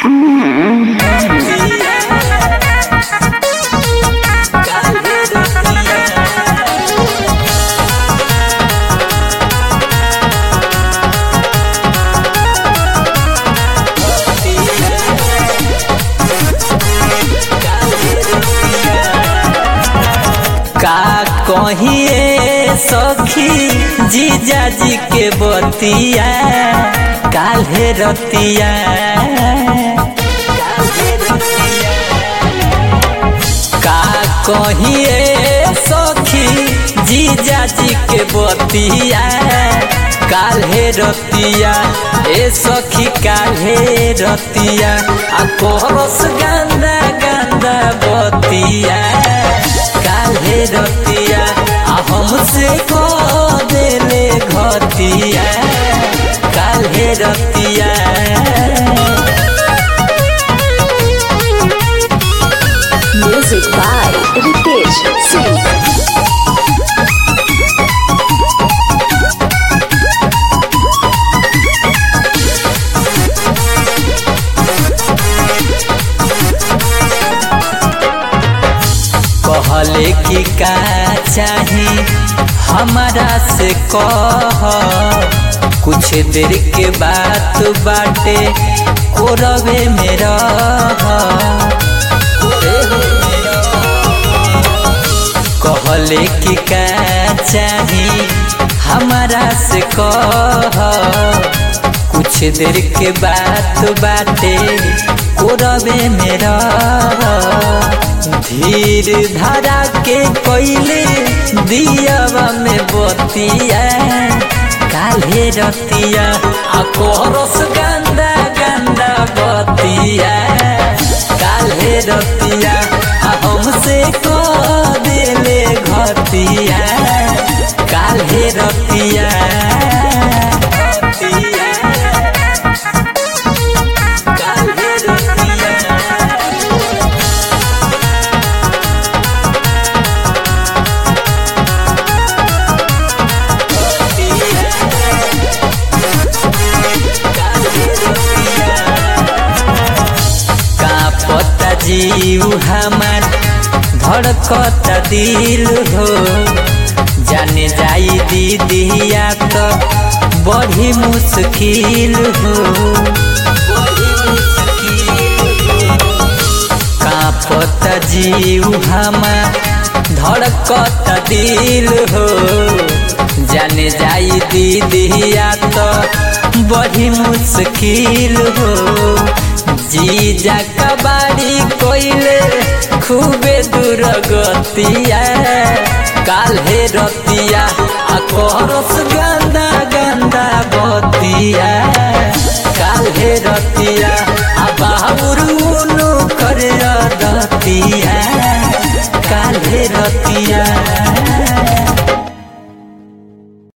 का कहिए सखी जीजा जी के बतिया काल्हे रतिया का कहिए सखी जीजा जी के बतिया काल्हे रतिया ए सखी काल्हे रतिया आ कोरस गंदा गंदा बतिया काल्हे रतिया आ हमसे को देले घतिया काल्हे रतिया Music by Ritesh Singh. कहले कि का चाही हमारा से कह कुछ देर के बात बाटे कोरवे में रह कहले कि का चाही हमारा से कह कुछ देर के बात बाटे कोरवे में रह धीर धरा के कोइले दियावा में बतिया काल्हे रतिया आ कोरस गंदा गंदा बतिया काल्हे रतिया आ हमसे को देले घतिया काल्हे रतिया काल्हे रतिया का पता जीव हमार धड़कता दिल हो जाने जाई दीदिया तो बड़ी मुश्किल हो का पता जीव हमार धड़कता दिल हो जाने जाई दीदिया तो बड़ी मुश्किल हो जीजा कबाड़ी कोइले खूबे दूर गतिया काल्हे रतिया आ कोरस गंदा गंदा बतिया काल्हे रतिया आ बाबुरुनु कर दतिया काल्हे रतिया